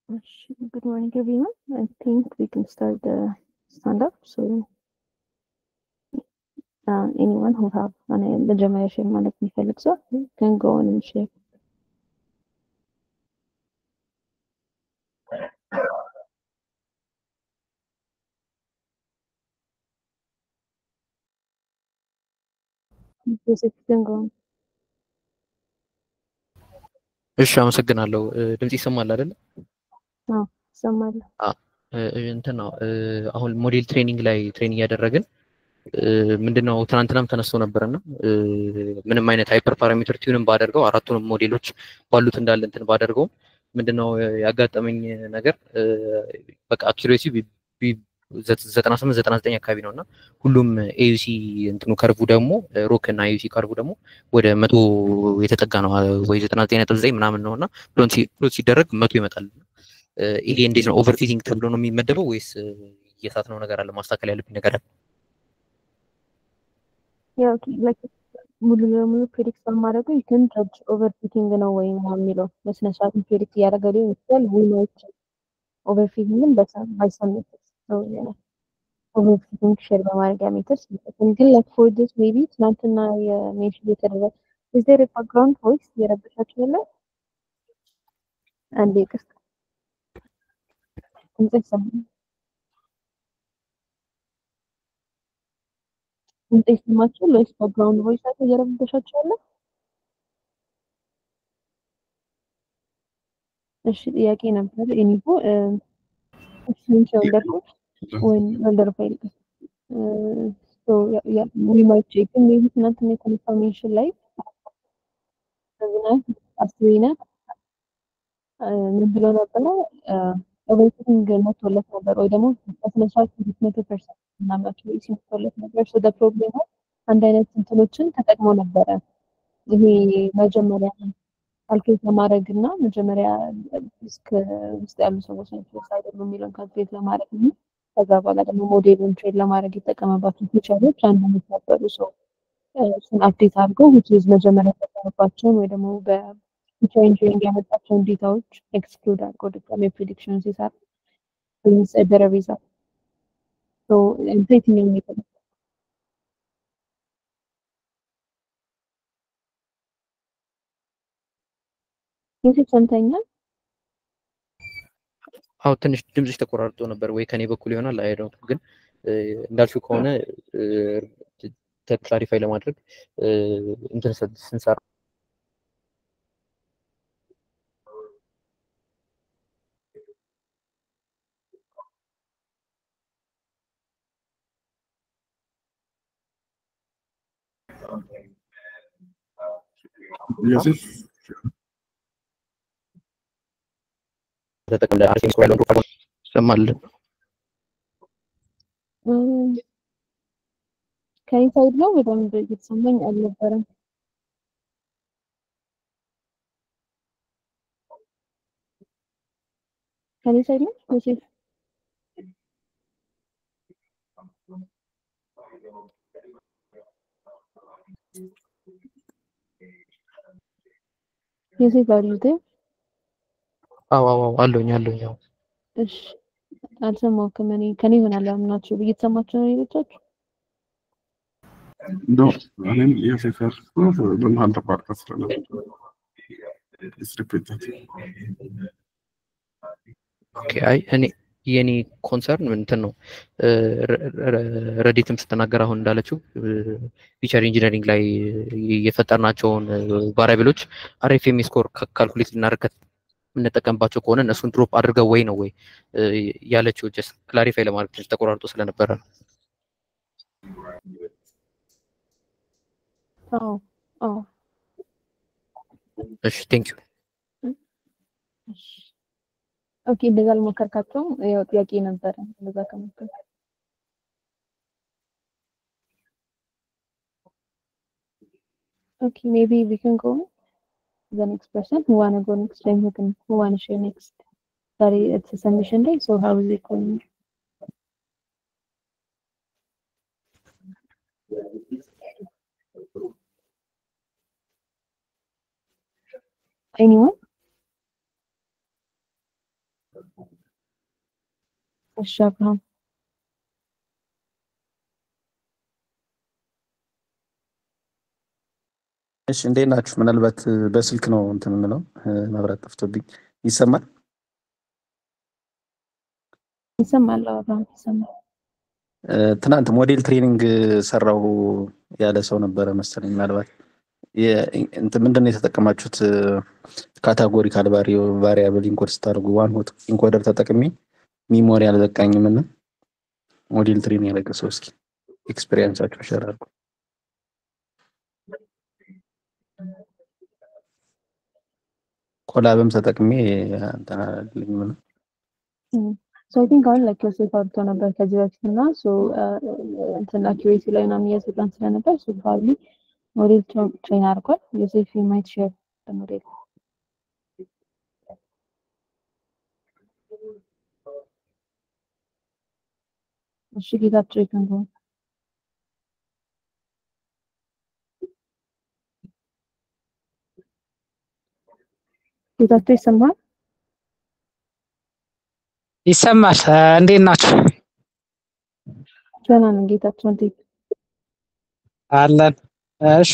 Good morning, everyone. I think we can start the stand up. So, uh, anyone who have an መጀመሪያ ሼር ማለት የሚፈልግ ሰው can go on and share. Joseph, you can go on. እሺ አመሰግናለሁ። ድምጽ ይሰማል አይደለ? አዎ እሰማለሁ። እንትን ነው አሁን ሞዴል ትሬኒንግ ላይ ትሬን እያደረግን ምንድነው ትናንትናም ተነስቶ ነበርና ምንም አይነት ሃይፐር ፓራሜትር ቲዩንም ባደርገው አራቱንም ሞዴሎች ባሉት እንዳለ እንትን ባደርገው ምንድነው ያጋጠመኝ ነገር በቃ አኪሬሲ ዘጠና ስምንት ዘጠና ዘጠኝ አካባቢ ነው እና ሁሉም ኤዩሲ እንትኑ ከርቡ ደግሞ ሮክ እና ኤዩሲ ከርቡ ደግሞ ወደ መቶ የተጠጋ ነው ወይ ዘጠና ዘጠኝ ነጥብ ዘጠኝ ምናምን ነው እና ፕሎት ሲደረግ መቶ ይመጣል። ይሄ እንዴት ነው ኦቨርፊቲንግ ተብሎ ነው የሚመደበው ወይስ እየሳት ነው ነገር አለ ማስተካከል ያለብኝ ነገር አለ? ያው ሙሉ ለሙሉ ፕሬዲክት በማድረጉ ይህን ጀጅ ኦቨርፊቲንግ ነው ወይ የሚለው በስነ ስርዓት ፕሬዲክት እያደረገ ሊሆን ይችላል። ዊኖች ኦቨርፊቲንግን ባይሰም ኦቨርፊቲንግ ሼር በማድረጊያ ሜትር ሲጠቅም ግን ላይክ ፎር ዲስ ሜቢ ትናንትና የሜንሽን የተደረገ ኢዝ ዜር ባክግራውንድ ቮይስ እየረበሻችሁ ያለ አንዴ ይቅርታ ድምጽ ይሰማል ድምጽ ይሰማችኋል ወይስ ባክግራውንድ ቮይስ አለ እየረበሻችሁ ያለ እሺ ጥያቄ ነበር ኢኒቮ እሱን ሰው እንዳልኩት ወይም ወልደርፋይል ዊ ማይት ቼክ ግን ሜቢ ትናንትና የተነሳው ሜንሽን ላይ ዝናብ አስቤናት ምን ብሎ ነበረ ኦቨርቲንግ መቶለት ነበር ወይ ደግሞ በስነስርዓት መቶ ፐርሰንት ምናምናቸው ኢሲ መቶለት ነበር ሶ ፕሮብሌሙ አንድ አይነት እንትኖችን ተጠቅሞ ነበረ ይሄ መጀመሪያ ካልኩሌት ለማድረግ እና መጀመሪያ ዲስክ ውስጥ ያሉ ሰዎች ናቸው አይደሉ የሚለውን ካልኩሌት ለማድረግ እና ከዛ በኋላ ደግሞ ሞዴሉን ትሬድ ለማድረግ የጠቀመባቸው ፊቸሮች አንድ አይነት ነበሩ። ሰው እሱን አፕዴት አድርገው ዊች ኢዝ መጀመሪያ የተጠቀመባቸውን ወይ ደግሞ በፊቸር ኢንጂኒሪንግ ያመጣቸውን ዴታዎች ኤክስክሉድ አድርገው ድጋሜ ፕሪዲክሽን ሲሰራ የሚሰደረ ሪዛልት እንተ የትኛው ሜተድ ዮሴፍ ሰምተኛል? አዎ ትንሽ ድምጽሽ ተቆራርጦ ነበር ወይ ከኔ በኩል ይሆናል አይደው ግን እንዳልሽው ከሆነ ክላሪፋይ ለማድረግ እንትን ስንሰራ ዮሴፍ ተጠቅም ለአርሴ ስኮር ያለውን ፕሮፋይል ይሰማል። ከኔ ሳይድ ነው በደንብ እየተሰማኝ አልነበረም። ከኔ ሳይድ ነው ዮሴፍ? ዮሴፍ አር ዩ ዜር? አዎ አዎ አለሁኝ አለሁኝ። አዎ እሺ አልሰማሁም። እኔ ከኔ ይሆናል ያምናችሁ እየተሰማችሁ ነው ሌሎቻችሁ? እንደው እኔም ዮሴፍ ያልኩት በመሀል ተቋርጠ ስለነበር ሪፒት ኦኬ አይ እኔ የኔ ኮንሰርን እንትን ነው ረዲትም ስትናገር አሁን እንዳለችው ፊቸር ኢንጂነሪንግ ላይ የፈጠርናቸውን ቫሪያብሎች አርኤፍኤም ስኮር ካልኩሌት ልናደርግ የምንጠቀምባቸው ከሆነ እነሱን ድሮፕ አድርገው ወይ ነው ወይ ያለችው ጀስት ክላሪፋይ ለማድረግ ትንሽ ተቆራርጦ ስለነበረ ነው። አዎ አዎ እሺ ቴንክ ዩ። ኦኬ እንደዛ አልሞከርካቸውም። ያው ጥያቄ ነበረ እንደዛ ከሞከር ኦኬ ሜቢ ዊ ካን ጎ the next person who wanna go next time who can who wanna share next sorry it's a submission day so how is it going anyone እሺ አብርሃም እሺ እንዴት ናችሁ? ምናልባት በስልክ ነው እንትን የምለው መብራት ጠፍቶብኝ ይሰማል? ይሰማል አብርሃም ይሰማል። ትናንት ሞዴል ትሬኒንግ ሰራው ያለ ሰው ነበረ መሰለኝ። ምናልባት እንትን ምንድን ነው የተጠቀማችሁት? ካታጎሪካል ቫሪያብል ኢንኮድ ስታደርጉ ዋን ሆት ኢንኮደር ተጠቅሜ ሚሞሪ አልበቃኝም እና ሞዴል ትሬኒንግ ያለቀ ሰው እስኪ ኤክስፔሪንሳችሁ ሸር አድርጉ። ኮላብም ተጠቅሜ እንትን አላለልኝም ነው ሶ አይ ቲንክ አሁን ላይክ ዮሴፍ አውርቶ ነበር ከዚህ በፊት እና ሶ እንትን አኪሬሲ ላይ ምናምን እያሰራን ስለነበር ሶ ፕሮባብሊ ሞዴል ትሬን አድርጓል። ዮሴፍ ማይት ሼር ሞዴል እሺ ጌታቸው ይከንዱ ጌታቸው ይሰማል? ይሰማል። እንዴት ናችሁ? ደህና ነን ጌታቸው እንዴት አለን። እሺ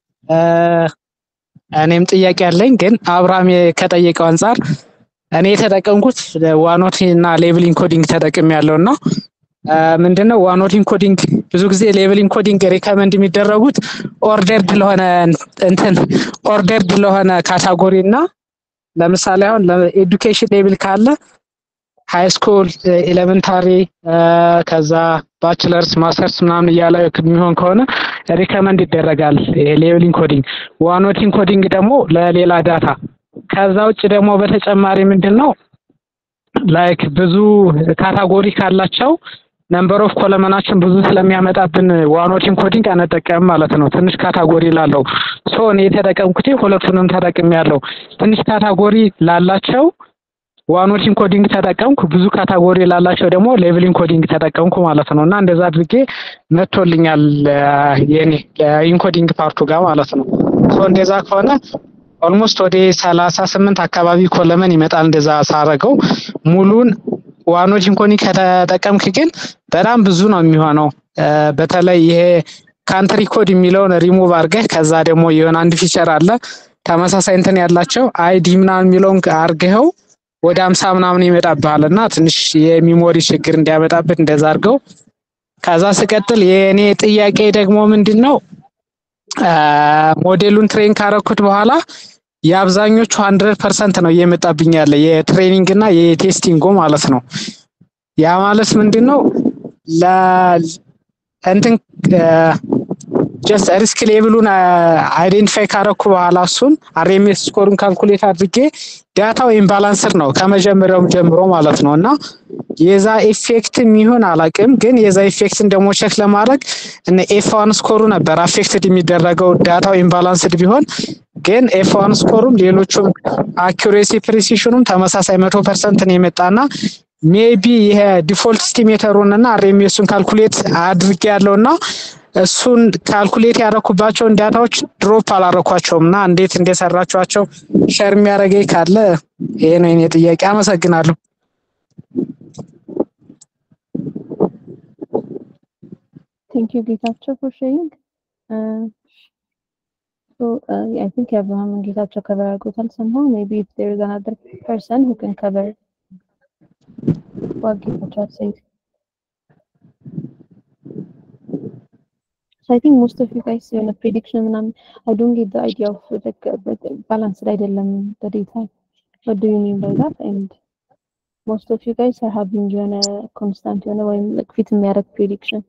እኔም ጥያቄ አለኝ፣ ግን አብርሃም ከጠየቀው አንጻር እኔ የተጠቀምኩት ዋኖት እና ሌብል ኢንኮዲንግ ተጠቅም ያለው እና ምንድነው ዋኖት ኢንኮዲንግ ብዙ ጊዜ ሌብል ኢንኮዲንግ ሪከመንድ የሚደረጉት ኦርደርድ ለሆነ እንትን ኦርደርድ ለሆነ ካታጎሪ እና ለምሳሌ አሁን ለኤዱኬሽን ሌብል ካለ ሃይ ስኩል ኤሌመንታሪ ከዛ ባችለርስ ማስተርስ ምናምን እያለ የሚሆን ከሆነ ሪከመንድ ይደረጋል ሌብል ኢንኮዲንግ። ዋኖት ኢንኮዲንግ ደግሞ ለሌላ ዳታ። ከዛ ውጭ ደግሞ በተጨማሪ ምንድን ነው ላይክ ብዙ ካታጎሪ ካላቸው ነምበር ኦፍ ኮለመናችን ብዙ ስለሚያመጣብን ዋኖት ኢንኮዲንግ አንጠቀም ማለት ነው። ትንሽ ካታጎሪ ላለው ሶ እኔ የተጠቀምኩት ሁለቱንም ተጠቅም ያለው ትንሽ ካታጎሪ ላላቸው ዋኖት ኢንኮዲንግ ተጠቀምኩ፣ ብዙ ካታጎሪ ላላቸው ደግሞ ሌቭል ኢንኮዲንግ ተጠቀምኩ ማለት ነው። እና እንደዛ አድርጌ መጥቶልኛል የኔ ኢንኮዲንግ ፓርቱ ጋር ማለት ነው። ሶ እንደዛ ከሆነ ኦልሞስት ወደ ሰላሳ ስምንት አካባቢ ኮለመን ይመጣል። እንደዛ ሳረገው ሙሉን ዋኖት ኢንኮዲንግ ከተጠቀምክ ግን በጣም ብዙ ነው የሚሆነው። በተለይ ይሄ ካንትሪ ኮድ የሚለውን ሪሙቭ አድርገህ ከዛ ደግሞ የሆነ አንድ ፊቸር አለ ተመሳሳይ እንትን ያላቸው አይዲ ምናምን የሚለውን አርገኸው ወደ አምሳ ምናምን ይመጣብሃል እና ትንሽ የሚሞሪ ችግር እንዲያመጣብህ እንደዛ አድርገው። ከዛ ስቀጥል የእኔ ጥያቄ ደግሞ ምንድን ነው ሞዴሉን ትሬን ካረኩት በኋላ የአብዛኞቹ ሀንድረድ ፐርሰንት ነው እየመጣብኝ ያለ የትሬኒንግ እና የቴስቲንጉ ማለት ነው። ያ ማለት ምንድን ነው እንትን ጀስት ሪስክ ሌቭሉን አይዴንቲፋይ ካረኩ በኋላ እሱን አርኤምኤስ ስኮሩን ካልኩሌት አድርጌ ዳታው ኢምባላንስድ ነው ከመጀመሪያውም ጀምሮ ማለት ነው እና የዛ ኢፌክት የሚሆን አላቅም፣ ግን የዛ ኢፌክትን ደግሞ ቼክ ለማድረግ እነ ኤፍ ዋን ስኮሩ ነበር አፌክትድ የሚደረገው ዳታው ኢምባላንስድ ቢሆን ግን ኤፍ ዋን ስኮሩም ሌሎቹም አኪሬሲ ፕሪሲሽኑም ተመሳሳይ መቶ ፐርሰንት ነው የመጣና ሜቢ ይሄ ዲፎልት ስቲሜተሩን እና አርኤምኤሱን ካልኩሌት አድርጌ ያለው እና እሱን ካልኩሌት ያደረኩባቸውን ዳታዎች ድሮፕ አላረኳቸውም እና እንዴት እንደሰራችኋቸው ሸር የሚያደርገኝ ካለ ይሄ ነው የኔ ጥያቄ። አመሰግናለሁ። ቴንክ ዩ ጌታቸው ፎር ሼሪንግ ሶ አይ ቲንክ የአብርሃምን ጌታቸው ከቨር አድርጎታል somehow maybe if there is another person who can cover what ጌታቸው has said So I think most of you guys የሆነ prediction ምናምን I don't get the idea of like balance አይደለም the data. What do you mean by that? And most of you guys are having የሆነ constant የሆነ ወይም like ፊት የሚያደርግ prediction.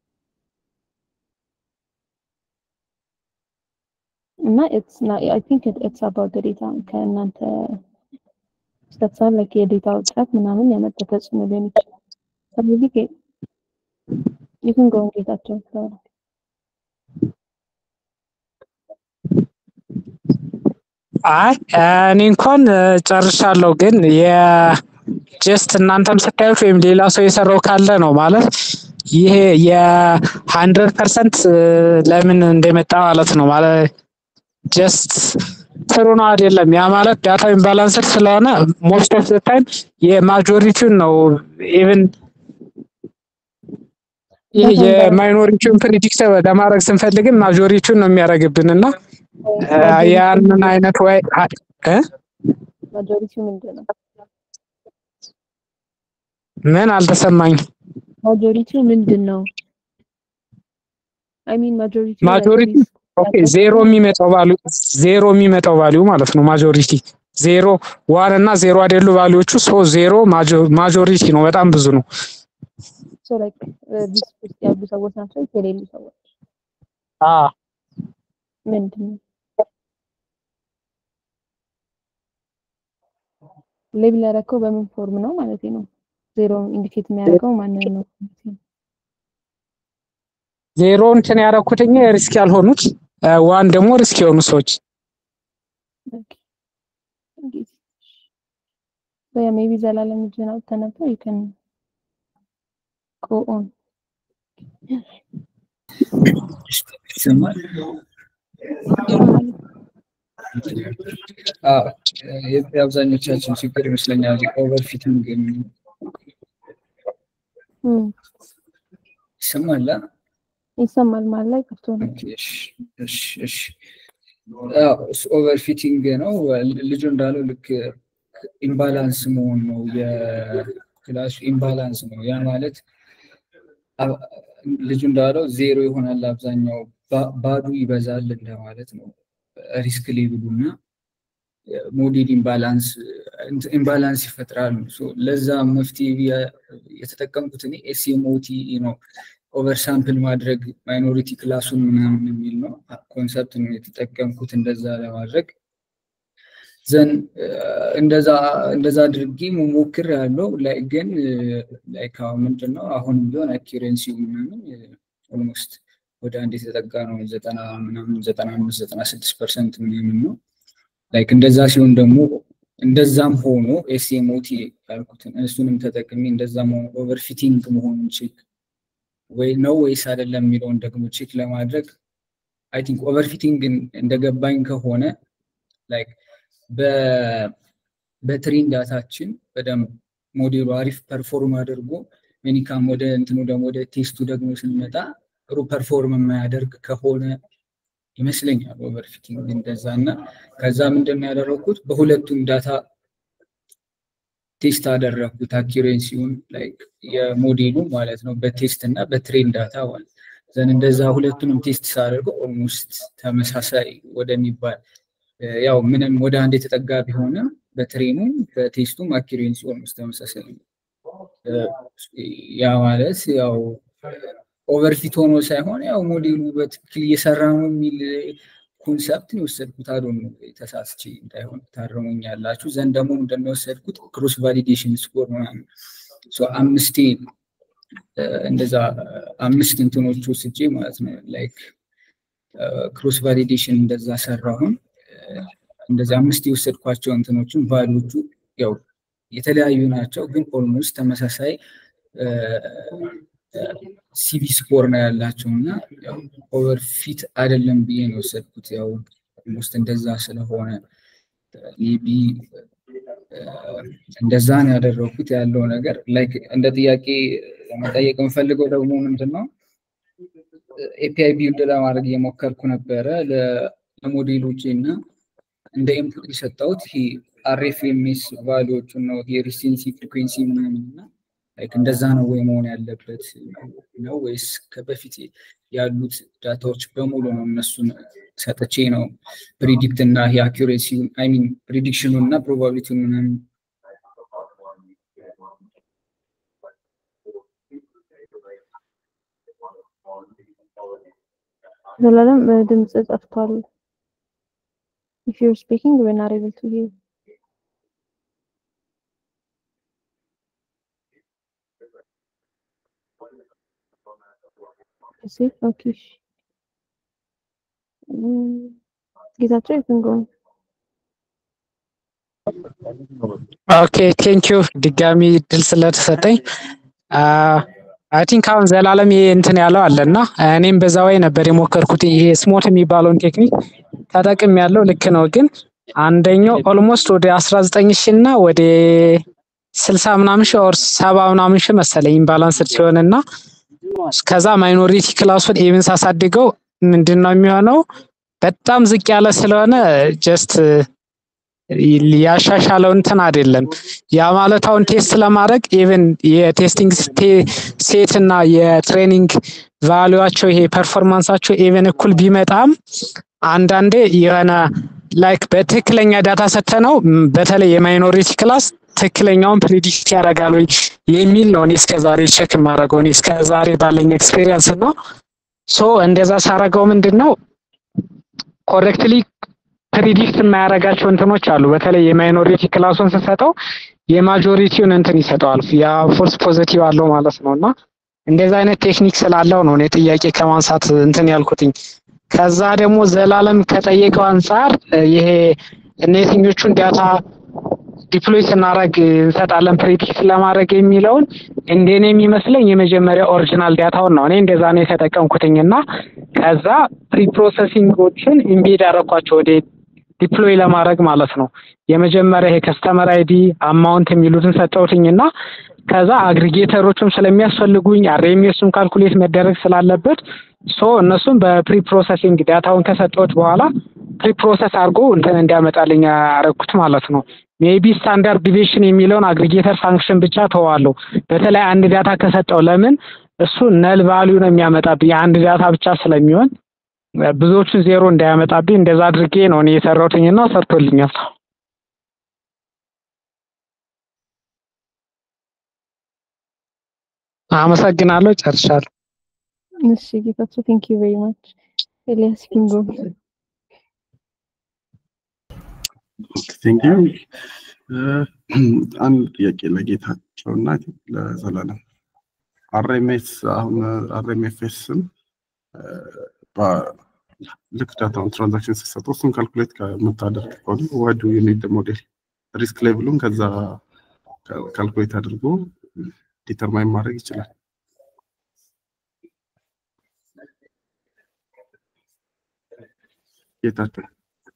እና it's not I think it, it's about the data ከእናንተ ስተትሳል like የዴታ ውጥረት ምናምን ያመጣ ተጽዕኖ ሊሆን ይችላል። So maybe you can go and ጌታቸው so አይ እኔ እንኳን ጨርሻለሁ፣ ግን የጀስት እናንተም ስታዩት ወይም ሌላ ሰው የሰራው ካለ ነው ማለት ይሄ የሀንድረድ ፐርሰንት ለምን እንደመጣ ማለት ነው ማለት ጀስት ጥሩ ነው አይደለም። ያ ማለት ዳታ ኢምባላንስድ ስለሆነ ሞስት ኦፍ ዘ ታይም የማጆሪቲውን ነው ኢቭን ይህ ዳታ እንዳያወጣ የማይኖሪቲውን ፕሪዲክት ለማድረግ ስንፈልግም ማጆሪቲውን ነው የሚያደርግብን እና እ፣ ማጆሪቲ ያንን አይነት ወይ እ? ማጆሪቲው ምንድን ነው? ምን አልተሰማኝም። ማጆሪቲው ምንድን ነው? አይ ሚን ማጆሪቲው like ማጆሪቲ this ኦኬ ዜሮ የሚመጣው ቫልዩ ዜሮ የሚመጣው ቫልዩ ማለት ነው። ማጆሪቲ ዜሮ ዋን እና ዜሮ አይደሉ ቫልዩዎቹ ሶ ዜሮ ማጆሪቲ ነው። በጣም ብዙ ነው። so like ሊስት ውስጥ ያሉ ሰዎች ናቸው ወይስ የሌሉ ሰዎች? አ ምንድን ነው ሌብል ያደረከው በምን ፎርም ነው ማለት ነው? ዜሮ ኢንዲኬት የሚያደርገው ማንን ነው? ዜሮ እንትን ያደረኩትኝ ሪስክ ያልሆኑት ዋን ደግሞ ሪስክ የሆኑ ሰዎች Okay. እንግዲህ so yeah maybe ዘላለም እጅህን አውጥተህ ነበር you can go on ይሰማል? ይሰማል? አዎ፣ የ- የአብዛኞቻችን ችግር ይመስለኛል ኦቨርፊቲንግ እም፣ ይሰማል? አ? ይሰማል ማለት ላይ ከፍቶ ነው። ኦኬ፣ እሺ፣ እሺ፣ እሺ። አዎ፣ እሱ ኦቨርፊቲንግ ነው። ልጁ እንዳለው ልክ ኢምባላንስ መሆን ነው። የክላሱ ኢምባላንስ ነው። ያ ማለት አ- ልጁ እንዳለው ዜሮ ይሆናል አብዛኛው ባ- ባዱ ይበዛል እንደማለት ነው። ሪስክ ሌብሉ እና ሞዴል ኢምባላንስ ኢምባላንስ ይፈጥራሉ። ሶ ለዛ መፍትሄ ብዬ- የተጠቀምኩት እኔ ኤስኤምኦቲ ነው። ኦቨር ሳምፕል ማድረግ ማይኖሪቲ ክላሱን ምናምን የሚል ነው ኮንሰፕት ነው የተጠቀምኩት እንደዛ ለማድረግ ዘን እንደዛ እንደዛ አድርጌ መሞክር ያለው ላይ ግን ላይክ አሁን ምንድን ነው አሁንም ቢሆን አኪሬንሲው ምናምን ኦልሞስት ወደ አንድ የተጠጋ ነው ዘጠና ምናምን ዘጠና አምስት ዘጠና ስድስት ፐርሰንት ምናምን ነው ላይክ እንደዛ ሲሆን ደግሞ እንደዛም ሆኖ ኤስኤምኦቲ ያልኩትን እሱንም ተጠቅሜ እንደዛም ሆኖ ኦቨርፊቲንግ መሆኑን ቼክ ወይ ነው ወይስ አይደለም የሚለውን ደግሞ ቼክ ለማድረግ አይ ቲንክ ኦቨርፊቲንግ እንደገባኝ ከሆነ ላይክ በትሬን ዳታችን በደንብ ሞዴሉ አሪፍ ፐርፎርም አድርጎ ሜኒካም ወደ እንትኑ ደግሞ ወደ ቴስቱ ደግሞ ስንመጣ ጥሩ ፐርፎርም የማያደርግ ከሆነ ይመስለኛል ኦቨርፊቲንግ እንደዛ እና ከዛ ምንድን ነው ያደረግኩት በሁለቱም ዳታ ቴስት አደረግኩት አኪሬንሲውን ላይክ የሞዴሉ ማለት ነው በቴስት እና በትሬን ዳታ ማለት ዘን እንደዛ ሁለቱንም ቴስት ሳደርገው ኦልሞስት ተመሳሳይ ወደሚባል ያው ምንም ወደ አንድ የተጠጋ ቢሆንም በትሬኑ በቴስቱም አኪሬንሲ ኦልሞስት ተመሳሳይ ነው። ያ ማለት ያው ኦቨርፊት ሆኖ ሳይሆን ያው ሞዴሉ በትክክል እየሰራ ነው የሚል ኮንሰፕት ነው የወሰድኩት። አዶ ነው ተሳስቼ እንዳይሆን ታረሙኛላችሁ። ዘንድ ደግሞ ምንድነው የወሰድኩት ክሮስ ቫሊዴሽን ስኮር ምናምን አምስቴ እንደዛ አምስት እንትኖች ወስጄ ማለት ነው ላይክ ክሮስ ቫሊዴሽን እንደዛ ሰራሁን። እንደዚህ አምስት የወሰድኳቸው እንትኖችን ቫሊዎቹ ያው የተለያዩ ናቸው፣ ግን ኦልሞስት ተመሳሳይ ሲቪ ስኮር ነው ያላቸው እና ኦቨርፊት አይደለም ብዬ ነው የወሰድኩት። ያው ኦልሞስት እንደዛ ስለሆነ ቢ እንደዛ ነው ያደረኩት ያለው ነገር ላይክ እንደ ጥያቄ ለመጠየቅ የምፈልገው ደግሞ ምንድን ነው ኤፒአይ ቢልድ ለማድረግ እየሞከርኩ ነበረ ለሞዴሎቼ እና እንደ ኢንፑት የሰጠሁት ይሄ አርኤፍኤምኤስ ቫሊዎቹን ነው የሪሴንሲ ፍሪኩዌንሲ ምናምን እና ላይክ እንደዛ ነው ወይ መሆን ያለበት ነው ወይስ ከበፊት ያሉት ዳታዎች በሙሉ ነው እነሱን ሰጥቼ ነው ፕሪዲክት እና ይሄ አኪሬሲውን አይ ሚን ፕሪዲክሽኑን እና ፕሮባቢሊቲውን ምናምን ዘላለም ድምጽ ጠፍቷል። If you're speaking, we're not able to hear. See? Okay. ጌታቸው you can go. ኦኬ ቴንክ ዩ ድጋሚ እድል ስለተሰጠኝ አይ ቲንክ አሁን ዘላለም ይሄ እንትን ያለው አለ እና እኔም በዛ ወይ ነበር የሞከርኩት ይሄ ስሞት የሚባለውን ቴክኒክ ተጠቅም ያለው ልክ ነው ግን አንደኛው ኦልሞስት ወደ አስራ ዘጠኝ ሺ እና ወደ ስልሳ ምናምን ሺ ኦር ሰባ ምናምን ሺ መሰለኝ ኢምባላንስድ ሲሆን እና ከዛ ማይኖሪቲ ክላሱን ኢቭን ሳሳድገው ምንድን ነው የሚሆነው በጣም ዝቅ ያለ ስለሆነ ጀስት ያሻሻለው እንትን አይደለም። ያ ማለት አሁን ቴስት ለማድረግ ኢቭን የቴስቲንግ ሴት እና የትሬኒንግ ቫሉዋቸው ይሄ ፐርፎርማንሳቸው ኢቭን እኩል ቢመጣም አንዳንዴ የሆነ ላይክ በትክክለኛ ዳታ ሰተነው በተለይ የማይኖሪቲ ክላስ ትክክለኛውን ፕሪዲክት ያደርጋል ወይ የሚል ነው እኔ እስከዛሬ ቼክ የማደርገው እኔ እስከዛሬ ባለኝ ኤክስፔሪየንስ ነው። ሶ እንደዛ ሳረገው ምንድን ነው ኮሬክትሊ ፕሪዲክት የማያደርጋቸው እንትኖች አሉ። በተለይ የማይኖሪቲ ክላሱን ስሰጠው የማጆሪቲውን እንትን ይሰጠዋል። ያ ፎልስ ፖዘቲቭ አለው ማለት ነው። እና እንደዛ አይነት ቴክኒክ ስላለው ነው እኔ ጥያቄ ከማንሳት እንትን ያልኩትኝ። ከዛ ደግሞ ዘላለም ከጠየቀው አንጻር ይሄ እነዚህኞቹን ዳታ ዲፕሎይ ስናደርግ እንሰጣለን ፕሪዲክት ለማድረግ የሚለውን እንደኔ የሚመስለኝ የመጀመሪያ ኦሪጂናል ዳታውን ነው። እኔ እንደዛ ነው የተጠቀምኩትኝ እና ከዛ ፕሪፕሮሰሲንጎችን ኢምቤድ አደረኳቸው ወደ ዲፕሎይ ለማድረግ ማለት ነው። የመጀመሪያ ይሄ ከስተመር አይዲ አማውንት የሚሉትን ሰጠውትኝ እና ከዛ አግሪጌተሮችም ስለሚያስፈልጉኝ አርኤምኤሱም ካልኩሌት መደረግ ስላለበት ሶ እነሱም በፕሪ ፕሮሰሲንግ ዳታውን ከሰጠሁት በኋላ ፕሪ ፕሮሰስ አድርጎ እንትን እንዲያመጣልኝ ያደረኩት ማለት ነው። ሜቢ ስታንዳርድ ዲቪሽን የሚለውን አግሪጌተር ፋንክሽን ብቻ ተዋለሁ። በተለይ አንድ ዳታ ከሰጠው ለምን እሱ ነል ቫሊዩ ነው የሚያመጣብኝ አንድ ዳታ ብቻ ስለሚሆን ብዙዎቹን ዜሮ እንዳያመጣብኝ እንደዛ አድርጌ ነው እኔ የሰራሁትኝና ሰርቶልኛል። አመሰግናለሁ። ጨርሻለሁ። እሺ ጌታቸው ቴንክ ዩ ቬሪ ማች ኤልያስ ኪንጎ ቴንክ ዩ አንድ ጥያቄ ለጌታቸው እና ለዘላለም አርኤምኤስ አሁን አርኤምኤፍኤስን ልክ ዳታውን ትራንዛክሽን ሲሰጡ እሱን ካልኩሌት ከምታደርግ ከሆነ ዋዱ ዩኒድ ሞዴል ሪስክ ሌቭሉን ከዛ ካልኩሌት አድርጎ ዲተርማይን ማድረግ ይችላል። ጌታቸው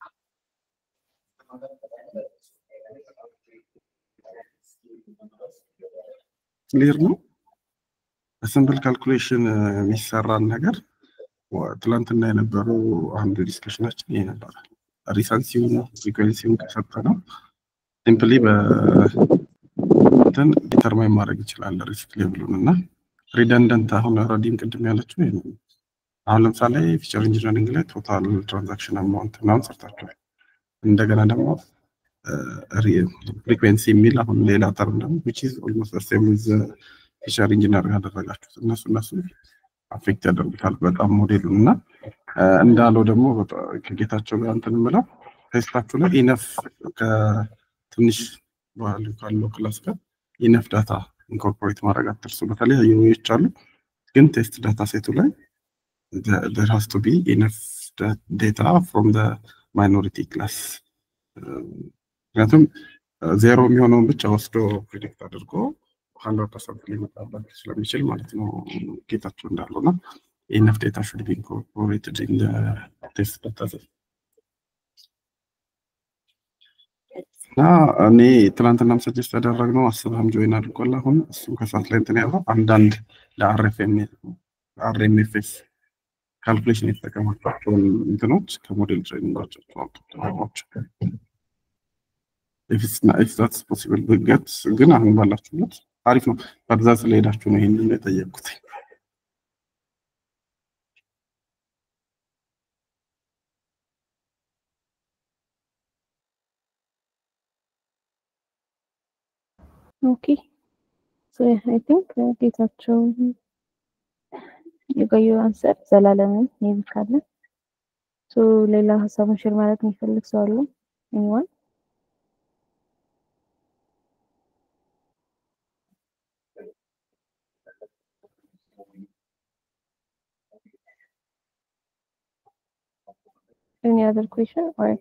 ክሊር ነው። በሲምፕል ካልኩሌሽን የሚሰራን ነገር ትላንትና የነበረው አንዱ ዲስከሽናችን ይሄ ነበረ። ሪሰንሲውን ፍሪኩዌንሲውን ከሰጠ ነው ሲምፕሊ በእንትን ዲተርማይን ማድረግ ይችላል ሪስክ ሌቭሉን እና ሪደንደንት አሁን ረዲም ቅድም ያለችው ይሄ ነው። አሁን ለምሳሌ ፊቸር ኢንጂነሪንግ ላይ ቶታል ትራንዛክሽን አማውንት ምናምን ሰርታችኋል። እንደገና ደግሞ ፍሪኩዌንሲ የሚል አሁን ሌላ ተርም ደግሞ ዊች ኢዝ ኦልሞስት ዘ ሴም ዊዝ ፊቸር ኢንጂነር ያደረጋችሁት እነሱ እነሱ አፌክት ያደርጉታል በጣም ሞዴሉን እና እንዳለው ደግሞ ከጌታቸው ጋር እንትን የምለው ቴስታችሁ ላይ ኢነፍ ከትንሽ ባህል ካለው ክላስ ጋር ኢነፍ ዳታ ኢንኮርፖሬት ማድረግ አትርሱ። በተለያዩ ዌዎች አሉ፣ ግን ቴስት ዳታ ሴቱ ላይ there has to be enough data from the minority class ምክንያቱም ዜሮ የሚሆነውን ብቻ ወስዶ ፕሪዲክት አድርጎ ሀንድረድ ፐርሰንት ሊመጣበት ስለሚችል ማለት ነው ጌታቸው እንዳለው እና ኢነፍ ዴታ ሹድ ቢ ኢንኮርፖሬትድ ኢን ቴስት ዳታ እና እኔ ትናንትናም ሰጀስት ያደረግነው አስብህም ጆይን አድርጓል። አሁን እሱም ከሰዓት ላይ እንትን ያለው አንዳንድ ለአርኤምኤፍኤስ ካልኩሌሽን የተጠቀማቸውን እንትኖች ከሞዴል ትሬኒንጋቸው ተጠቀሟቸው። ኢፍስ ፖሲብል ብገት ግን አሁን ባላችሁበት አሪፍ ነው። በዛ ስለሄዳችሁ ነው ይህንን የጠየቅኩት። ኦኬ ሶ አይ ቲንክ ጌታቸው የቆየው አንሰር ዘላለምን ሜቢ ካለ ሶ ሌላ ሀሳቡን ሼር ማለት የሚፈልግ ሰው አለ? ኤኒዋን Any other question or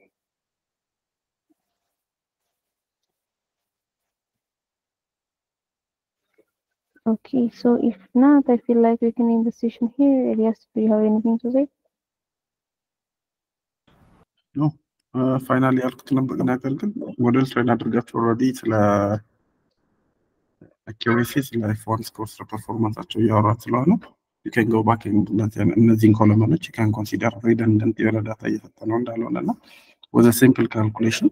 Okay, so if not, I feel like we can end the session here. Elias, do you have anything to say? ፋይናል ያልኩት ነበር ነገር ግን ሞዴል ትሬን አድርጋችሁ ኦልሬዲ ስለ አኪሬሲ ስለ ፎን ስኮር ስለ ፐርፎርማንሳቸው እያወራት ስለሆነ ዩ ካን ጎ ባክ እነዚህን ኮለመኖች ዩ ካን ኮንሲደር ሪደንደንት የሆነ ዳታ እየፈጠነው እንዳልሆነ እና ወዘ ሲምፕል ካልኩሌሽን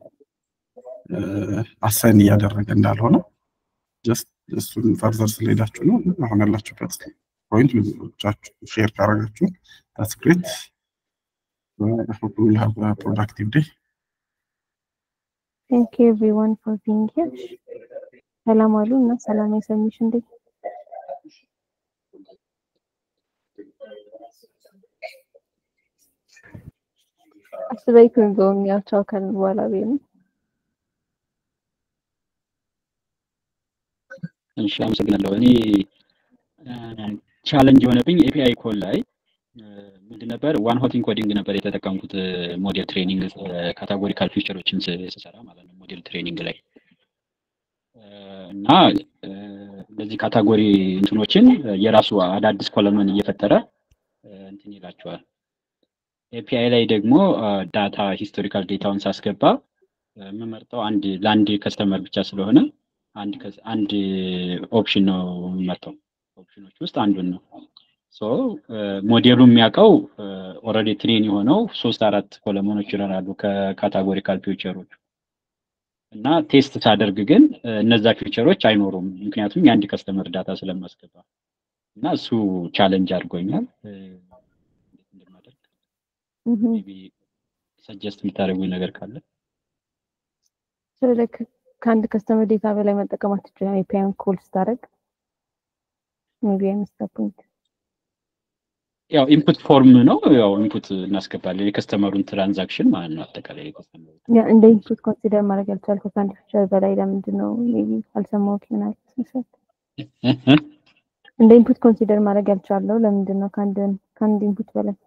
አሳይን እያደረገ እንዳልሆነ ጀስት እሱን ፈርዘር ስለሄዳችሁ ነው አሁን ያላችሁበት ፖይንት ልጆቻችሁ ሼር ካረጋችሁ ታስ ግሬት ዊል ሃቭ ፕሮዳክቲቭ ዴይ ቴንክ ዩ ኤቭሪዋን ፎር ቢንግ ሂር ሰላም አሉ እና ሰላም የሰሚሽ እንዴት አስበይ ክንዞም ያው ቻው ካልን በኋላ ቤት ነው እሺ አመሰግናለሁ። እኔ ቻለንጅ የሆነብኝ ኤፒአይ ኮል ላይ ምንድን ነበር ዋን ሆት ኢንኮዲንግ ነበር የተጠቀምኩት ሞዴል ትሬኒንግ ካታጎሪካል ፊቸሮችን ስሰራ ማለት ነው ሞዴል ትሬኒንግ ላይ እና እንደዚህ ካታጎሪ እንትኖችን የራሱ አዳዲስ ኮለመን እየፈጠረ እንትን ይላቸዋል። ኤፒአይ ላይ ደግሞ ዳታ ሂስቶሪካል ዴታውን ሳስገባ የምመርጠው አንድ ለአንድ ከስተመር ብቻ ስለሆነ አንድ አንድ ኦፕሽን ነው የምመርጠው። ኦፕሽኖች ውስጥ አንዱን ነው። ሶ ሞዴሉ የሚያውቀው ኦልሬዲ ትሬን የሆነው ሶስት አራት ኮለመኖች ይኖራሉ ከካታጎሪካል ፊውቸሮች እና ቴስት ሳደርግ ግን እነዛ ፊውቸሮች አይኖሩም። ምክንያቱም የአንድ ከስተመር ዳታ ስለማስገባ እና እሱ ቻለንጅ አድርጎኛል። እንደማደርግ ሰጀስት የምታደርጉኝ ነገር ካለ ስለዚህ ከአንድ ከስተመር ዴታ በላይ መጠቀም አትችልም። ኤፒአይን ኮል ስታደርግ ሜቢ አይመስለኝም። ያው ኢንፑት ፎርም ነው። ያው ኢንፑት እናስገባለን የከስተመሩን ትራንዛክሽን ማለት ነው። አጠቃላይ የከስተመሩ ያ እንደ ኢንፑት ኮንሲደር ማድረግ ያልቻልኩት ከአንድ ፊቸር በላይ ለምንድን ነው? ሜቢ አልሰማሁት ይሆናል መሰለኝ። እንደ ኢንፑት ኮንሲደር ማድረግ ያልቻለው ለምንድን ነው? ከአንድ ከአንድ ኢንፑት በላይ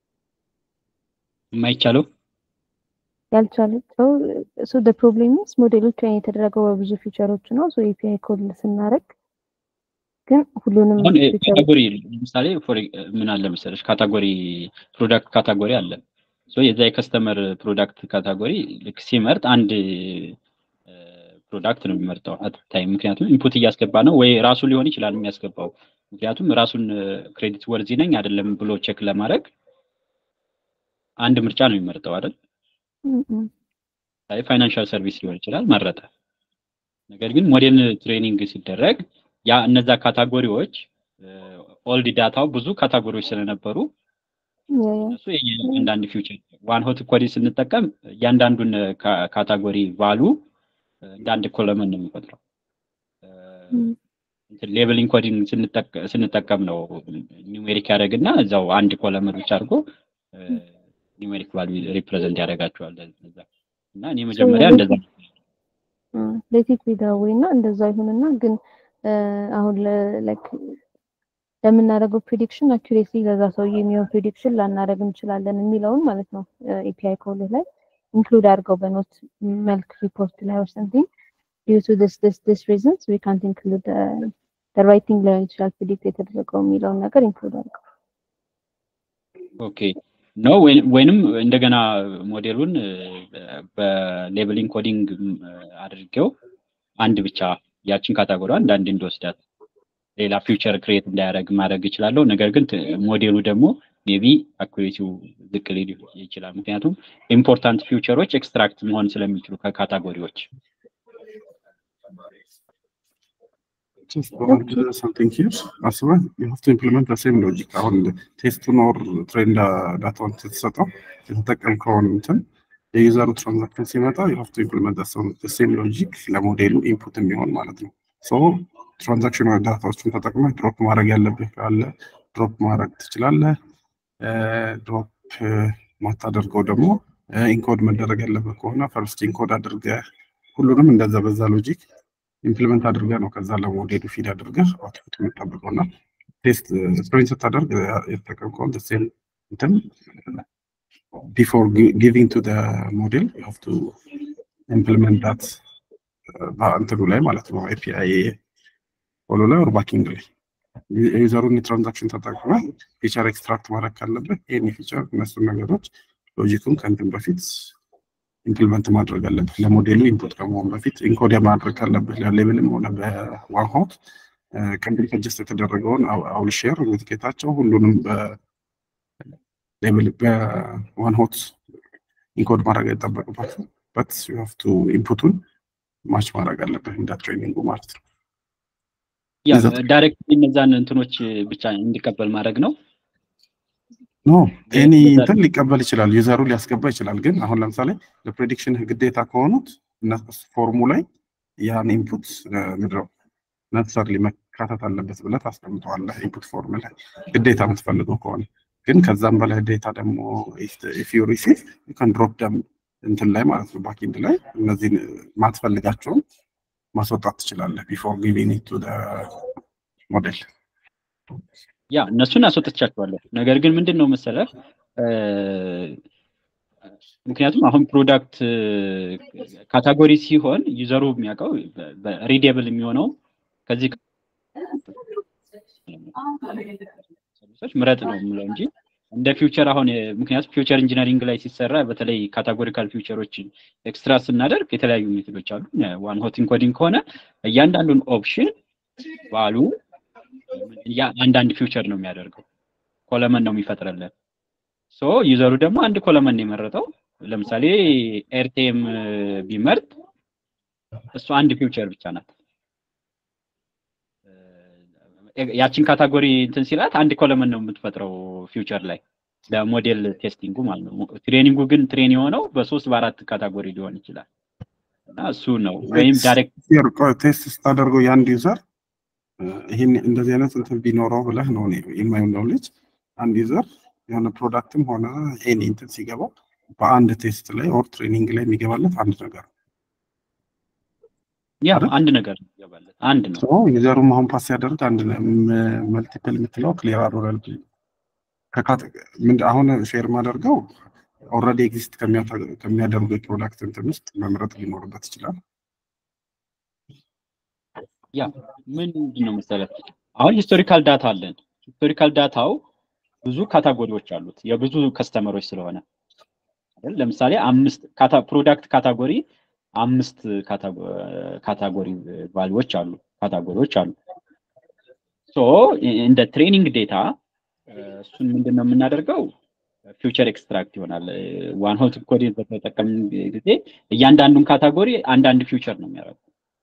የማይቻለው ያልቻለው ሶ ደ ፕሮብሌም ኢዝ ሞዴሉ ትሬን የተደረገው በብዙ ፊቸሮች ነው። ሶ ኤፒአይ ኮል ስናደርግ ግን ሁሉንም አሁን ካታጎሪ ለምሳሌ ምን አለ መሰለሽ ካታጎሪ ፕሮዳክት ካታጎሪ አለ ሶ የዛ የከስተመር ፕሮዳክት ካታጎሪ ልክ ሲመርጥ አንድ ፕሮዳክት ነው የሚመርጠው አታይ ምክንያቱም ኢንፑት እያስገባ ነው ወይ ራሱ ሊሆን ይችላል የሚያስገባው ምክንያቱም ራሱን ክሬዲት ወርዚ ነኝ አይደለም ብሎ ቼክ ለማድረግ አንድ ምርጫ ነው የሚመርጠው አይደል ፋይናንሻል ሰርቪስ ሊሆን ይችላል መረጠ ነገር ግን ሞዴል ትሬኒንግ ሲደረግ ያ እነዛ ካታጎሪዎች ኦልድ ዳታው ብዙ ካታጎሪዎች ስለነበሩ እነሱ አንዳንድ ፊውቸር ዋን ሆት ኮዲ ስንጠቀም እያንዳንዱን ካታጎሪ ቫሉ እንደ አንድ ኮለመን ነው የሚቆጥረው። ሌበሊንግ ኮዲንግ ስንጠቀም ነው ኒውሜሪክ ያደረግና እዛው አንድ ኮለመን ብቻ አድርጎ ኒውሜሪክ ቫሉ ሪፕሬዘንት ያደርጋቸዋል። እና እኔ መጀመሪያ እንደዛ ሌቲት ቢዳዌ እና እንደዛ ይሁንና ግን አሁን ላይክ ለምናደርገው ፕሪዲክሽን አኩሬሲ ለዛ ሰውዬ የሚሆን ፕሪዲክሽን ላናደርግ እንችላለን የሚለውን ማለት ነው ኤፒአይ ኮል ላይ ኢንክሉድ አድርገው በኖት መልክ ሪፖርት ላይ ኦር ሰምቲንግ ዲዩ ቱ ዲስ ዲስ ዲስ ሪዝንስ ዊ ካንት ኢንክሉድ ዘ ራይት ቲንግ ሊሆን ይችላል ፕሪዲክት የተደረገው የሚለውን ነገር ኢንክሉድ አድርገው ኦኬ ነው ወይንም እንደገና ሞዴሉን በሌብሊንግ ኮዲንግ አድርጌው አንድ ብቻ ያችን ካታጎሪ አንድ አንድ እንዲወስዳት ሌላ ፊውቸር ክሬት እንዳያደርግ ማድረግ እችላለሁ። ነገር ግን ሞዴሉ ደግሞ ሜቢ አኩሬሲው ዝቅ ሊል ይችላል። ምክንያቱም ኢምፖርታንት ፊውቸሮች ኤክስትራክት መሆን ስለሚችሉ ከካታጎሪዎች something here አስበህ you have to implement the same logic አሁን ቴስቱን ኦር ትሬንድ ዳታውን ስትሰጠው የተጠቀምከውን እንትን የዩዘሩ ትራንዛክሽን ሲመጣ you have to implement the same logic ለሞዴሉ ኢንፑት የሚሆን ማለት ነው ሶ ትራንዛክሽን ዳታዎችን ተጠቅመህ ድሮፕ ማድረግ ያለብህ ካለ ድሮፕ ማድረግ ትችላለህ ድሮፕ ማታደርገው ደግሞ ኢንኮድ መደረግ ያለበት ከሆነ ፈርስት ኢንኮድ አድርገህ ሁሉንም እንደዛ በዛ ሎጂክ ኢምፕሊመንት አድርገህ ነው ከዛ ለሞዴሉ ፊድ አድርገህ አውትፑት የምጠብቀው እና ቴስት ስፕሪንት ስታደርግ የተጠቀምከውን ሴም እንትን ቢፎር ጊቪንግ ቱ ሞዴል ዩ ሃቭ ቱ ኢምፕሊመንት ዳት እንትኑ ላይ ማለት ነው ኤፒአይ ፎሎ ላይ ኦር ባኪንግ ላይ የዩዘሩን የትራንዛክሽን ተጠቅመህ ፊቸር ኤክስትራክት ማድረግ ካለብህ ይህን ፊቸር እነሱን ነገሮች ሎጂኩን ከእንትን በፊት ኢምፕሊመንት ማድረግ አለብህ። ለሞዴሉ ኢንፑት ከመሆን በፊት ኢንኮድ ማድረግ ካለብህ ለሌብልም ሆነ በዋን ሆት ቅድም ሰጀስት የተደረገውን አውል ሼር ዊዝ ጌታቸው ሁሉንም በሌብል በዋን ሆት ኢንኮድ ማድረግ አይጠበቅባትም በት ዩ ሃቭ ቱ ኢንፑቱን ማች ማድረግ አለብህ እንደ ትሬኒንጉ ማለት ነው። ያ ዳይሬክት እነዛን እንትኖች ብቻ እንዲቀበል ማድረግ ነው። ኖ ኤኒ እንትን ሊቀበል ይችላል፣ ዩዘሩ ሊያስገባ ይችላል። ግን አሁን ለምሳሌ ለፕሬዲክሽን ግዴታ ከሆኑት ፎርሙ ላይ ያን ኢንፑት ምድረው ነሰርሊ መካተት አለበት ብለህ ታስቀምጠዋለህ ኢንፑት ፎርም ላይ ግዴታ የምትፈልገው ከሆነ ግን ከዛም በላይ ዴታ ደግሞ ኢፍ ዩ ሪሲቭ ዩ ካን ድሮፕ ደም እንትን ላይ ማለት ነው ባክኤንድ ላይ እነዚህን ማትፈልጋቸውን ማስወጣት ትችላለህ ቢፎር ጊቪንግ ቱ ሞዴል ያ እነሱን አስወጥቻቸዋለሁ። ነገር ግን ምንድን ነው መሰለህ ምክንያቱም አሁን ፕሮዳክት ካታጎሪ ሲሆን ዩዘሩ የሚያውቀው ሪዴብል የሚሆነው ከዚህ ሰርቪሶች ምረጥ ነው የምለው እንጂ እንደ ፊውቸር አሁን ምክንያቱም ፊውቸር ኢንጂነሪንግ ላይ ሲሰራ በተለይ ካታጎሪካል ፊውቸሮችን ኤክስትራ ስናደርግ የተለያዩ ሜቶዶች አሉ። ዋን ሆት ኢንኮዲንግ ከሆነ እያንዳንዱን ኦፕሽን ባሉ አንዳንድ ፊውቸር ነው የሚያደርገው። ኮለመን ነው የሚፈጥረልን። ሶ ዩዘሩ ደግሞ አንድ ኮለመን ነው የመረጠው። ለምሳሌ ኤርቴም ቢመርጥ እሱ አንድ ፊውቸር ብቻ ናት። ያችን ካታጎሪ እንትን ሲላት አንድ ኮለመን ነው የምትፈጥረው ፊውቸር ላይ ለሞዴል ቴስቲንጉ ማለት ነው። ትሬኒንጉ ግን ትሬን የሆነው በሶስት በአራት ካታጎሪ ሊሆን ይችላል እና እሱ ነው ወይም ዳይሬክት ቴስት ስታደርገው የአንድ ዩዘር ይህን እንደዚህ አይነት እንትን ቢኖረው ብለህ ነው የማየው ኖሌጅ አንድ ዩዘር የሆነ ፕሮዳክትም ሆነ ኤኒ እንትን ሲገባው በአንድ ቴስት ላይ ኦር ትሬኒንግ ላይ የሚገባለት አንድ ነገር ያ አንድ ነገር ይገባለት አንድ ነው። ዩዘሩም አሁን ፓስ ሲያደርግ አንድ መልቲፕል የምትለው ክሊር አሮራል አሁን ሼር ማደርገው ኦልሬዲ ኤግዚስት ከሚያደርጉ የፕሮዳክት እንትን ውስጥ መምረጥ ሊኖርበት ይችላል። ያ ምንድን ነው መሰለህ አሁን ሂስቶሪካል ዳታ አለን። ሂስቶሪካል ዳታው ብዙ ካታጎሪዎች አሉት የብዙ ከስተመሮች ስለሆነ አይደል? ለምሳሌ አምስት ፕሮዳክት ካታጎሪ አምስት ካታጎሪ ቫልዩዎች አሉ ካታጎሪዎች አሉ። ሶ እንደ ትሬኒንግ ዴታ እሱን ምንድን ነው የምናደርገው ፊውቸር ኤክስትራክት ይሆናል። ዋን ሆት ኮዲን በተጠቀምን ጊዜ እያንዳንዱን ካታጎሪ አንዳንድ ፊውቸር ነው የሚያደርገው